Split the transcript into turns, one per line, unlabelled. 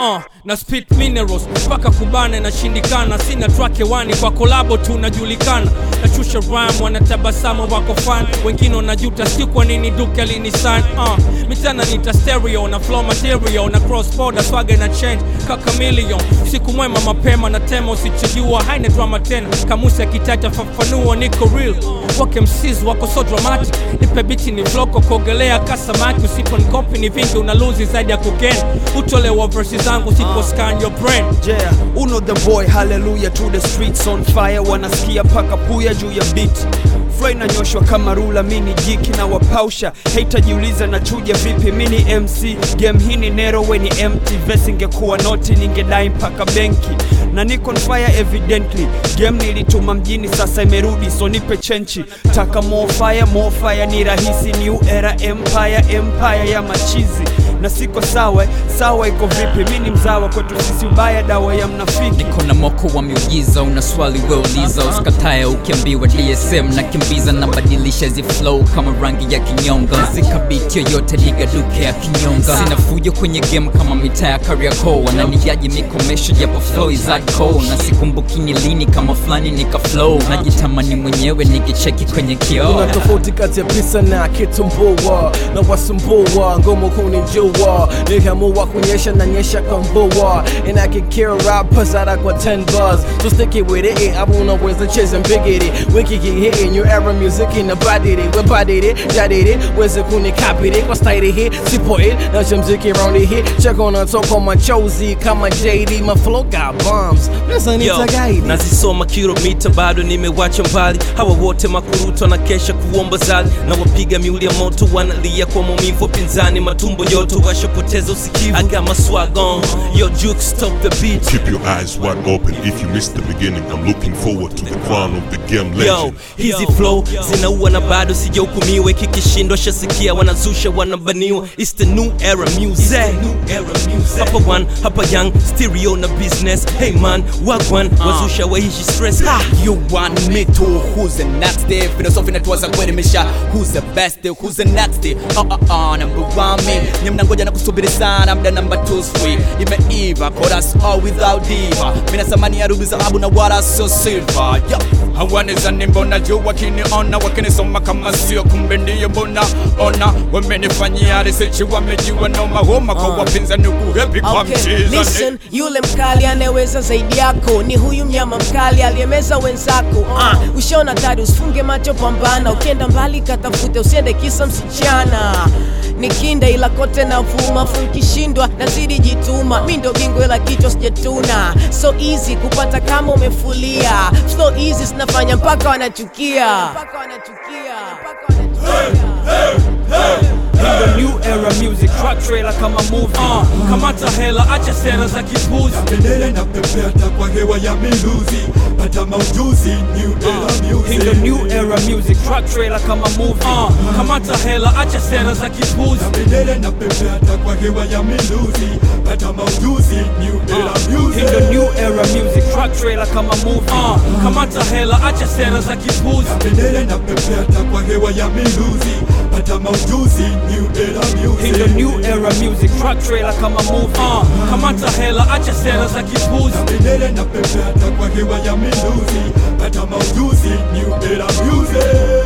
uh, na spit minerals mpaka kubana inashindikana sina track hewani kwa kolabo tu najulikana nashusha rhyme wanatabasamu wako fan wengine wanajuta si kwa nini duke alinisan uh, mitana nita stereo na flow material na cross border swaga na change kaka million siku mwema mapema na tema usichojua haina drama tena kamusi akitata fafanua niko real wake msiz wako so dramatic nipe biti ni vloko kuogelea kasamaki usipo nikopi ni vingi una luzi zaidi ya kugen utolewa versi zangu usipo scan your brain
Yeah, uno the boy, hallelujah to the streets on fire, wanasikia paka puya juu ya beat Flow inanyoshwa kama rula, mini jiki na wapausha Hater jiuliza na chuja vipi, mini MC Game hii ni nero, we ni empty Verse ingekuwa noti, ningedai mpaka benki na niko on fire evidently game nilituma mjini sasa imerudi so nipe chenchi taka more fire more fire ni rahisi new era empire empire ya machizi na siko sawa sawa iko vipi mi ni mzawa kwetu sisi ubaya dawa ya mnafiki
niko na moko wa miujiza una swali weuliza usikatae ukiambiwa dsm na kimbiza na badilisha zi flow kama rangi ya kinyonga zikabiti yoyote ligaduke ya kinyonga sina fujo kwenye game kama mitaa ya kariako wananijaji mikomesho japo flow is hardcore na sikumbuki ni lini kama fulani nika flow najitamani mwenyewe nikicheki kwenye kioo
kuna tofauti kati ya pisa na kitumbua na wasumbua ngumu kunijua nikiamua kunyesha na nyesha kwa mvua and I can kill rappers out kwa 10 bars so stick it with it I wanna ways to chase and big it wiki get hit in your era music in the body it we body it jaded it weze kuni copy it kwa style hit sipo it na chimziki round it hit check on the top on my chozy kama JD my flow got bombs listen
Yo,
it's a guide
nazisoma kilomita bado nimewacha mbali hawa wote makuruto na kesha kuomba zali na wapiga miuli ya moto wanalia kwa maumivu pinzani matumbo joto washapoteza usikivu I got my swag on yo juke stop the beat
Keep your eyes wide open if you missed the beginning. I'm looking forward to the crown of the game
Yo,
legend.
hizi flow zinaua na bado sijahukumiwa kikishindwa shasikia wanazusha wanabaniwa It's the new era music hapa one hapa young stereo na business hey man wagwan wazusha waishi stress ha
You want me to who's the next day Philosophy that was a kuelimisha Who's the best day, who's the next day uh, uh, uh, number one me Nye mnangoja na kusubiri sana mda number two sweet Imeiva, chorus all without diva Mina samani ya rubi zahabu na wala sio silver Yo hawanizani mbona juu wakiniona wakinisoma kama sio kumbe ndiyo mbona ona wamenifanyia research wamejua noma homa kwa wapinzani kuhepi kwa
Okay,
mchizani
listen, yule mkali anayeweza zaidi yako ni huyu mnyama mkali aliyemeza wenzako. Uh, ushaona tari, usifunge macho, pambana. Ukienda mbali katafute, usiende kisa msichana ni kinda ila kote na vuma funkishindwa nazidi jituma mi ndo bingo ila kichwa sijatuna so easy kupata kama umefulia so easy zinafanya mpaka wanachukia mpaka wanachukia mpaka wanachukia
In the new era music track trailer kama movie
uh, kamata hela acha sera za kipuzi
bendera inapepeta kwa hewa ya miluzi pata maujuzi new era
In the
music
new era music track trailer kama movie
uh, kamata hela acha sera za kipuzi
bendera inapepeta kwa hewa ya miluzi pata maujuzi new era
In the
music
new era music track trailer kama movie
uh, kamata hela acha sera za kipuzi
bendera inapepeta kwa hewa ya miluzi pata maujuzi new era
In the
music
new era music track trailer kama movie
uh, kamata hela acha sera za kipuzi
bendera inapepeta kwa hewa ya miluzi pata maujuzi new era music